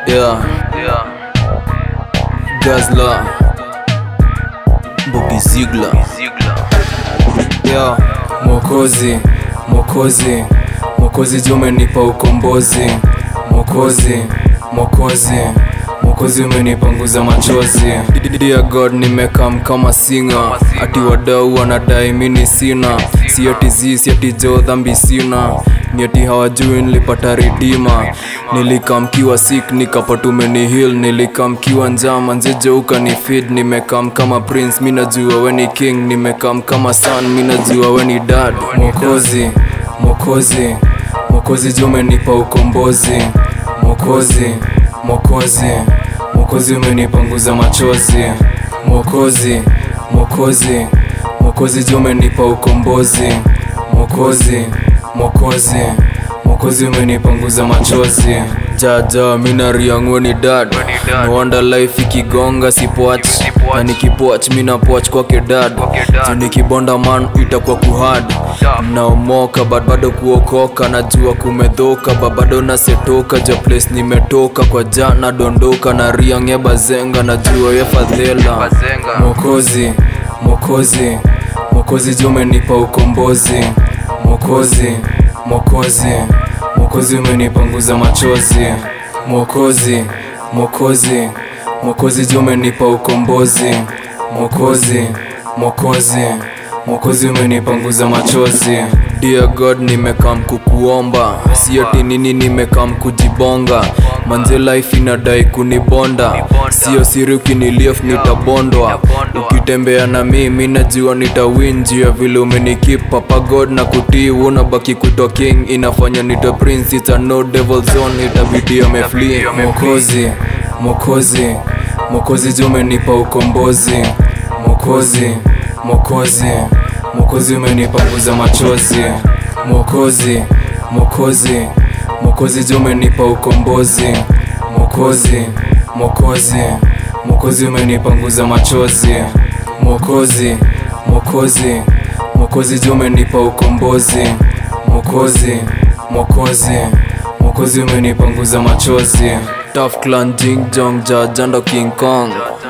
Yeah. Gazla. Bobby Ziegler. Yeah. Mwokozi, Mwokozi, Mwokozi juu umenipa ukombozi. Mwokozi, Mwokozi, Mwokozi umenipanguza machozi. Dear God, nimekam kama singa, ati wadau wanadai mini sina, si ati zi, si ati jo dhambi sina ni ati hawajui nilipata ridima nilikamkiwa sik nikapata umeni heal nilikamkiwa njama njejo ukani feed nimekam kama prince mi najua we ni king nimekam kama son mi najua we ni dad mwokozi mwokozi mwokozi juu umenipa ukombozi mwokozi mwokozi mwokozi umenipanguza machozi mwokozi mwokozi mwokozi juu umenipa ukombozi mwokozi mwokozi mwokozi umenipanguza machozi jaja minariangwe ni dad nwanda life ikigonga sipoach na nikipoach minapoach kwake dad juu nikibonda man itakuwa kuhad naomoka but bado kuokoka najua kumedhoka ba bado nasetoka ja place nimetoka kwa jana dondoka na riange bazenga najua ye fadhela mwokozi mwokozi mwokozi juu umenipa ukombozi mwokozi mwokozi mwokozi umenipanguza machozi mwokozi mwokozi mwokozi juu umenipa ukombozi mwokozi mwokozi mwokozi umenipanguza machozi Dear God nimekam kukuomba si ati nini nimekam kujibonga manze life inadai kunibonda sio siri ukinilief nitabondwa ukitembea na mimi najua nitawin juu ya vile umenikip papa god na kutii unabaki kutwa king inafanya nita prince it's a no devil zone itabidi amefli mwokozi mwokozi mwokozi juu umenipa ukombozi mwokozi mwokozi mwokozi umenipanguza machozi mwokozi mwokozi mwokozi juu umenipa ukombozi mwokozi mwokozi mwokozi umenipanguza machozi mwokozi mwokozi mwokozi juu umenipa ukombozi mwokozi mwokozi mwokozi umenipanguza machozi Tough clan jing jong ja jando king kong